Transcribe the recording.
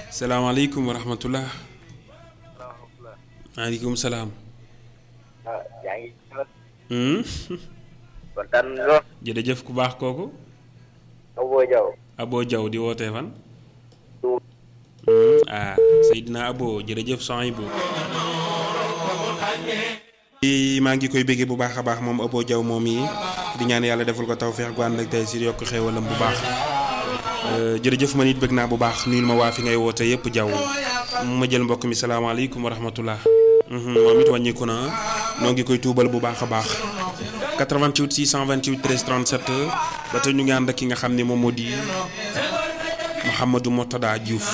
salaamaaleykum wa rahmatullah maaleykum salaam. ah yaa ngi. Hmm? kontaan lool. jërëjëf ku baax kooku. Abo Diaw. Abo Diaw di wootee fan. Tuub. Hmm, ah Seydina Abo jërëjëf Sohaibou. i maa ngi koy béggee bu baax a baax moom Abo Diaw moom yi di ñaan yàlla defal ko tawfeex gu ànd ak tey si yokk xéewalam bu baax Euh, jërëjëf man it bëgg naa bu baax nuyul ma waa fi ngay woote yëpp Diaw ma jël mbokk mi salaamaaleykum wa rahmatullah Mhm, moom it wàññiku na noo ngi koy tuubal bu baax a baax 88 628 13 37 ba tey ñu ngi ànd ak ki nga xam ne moom moo di Mouhamadou Mourtada Diouf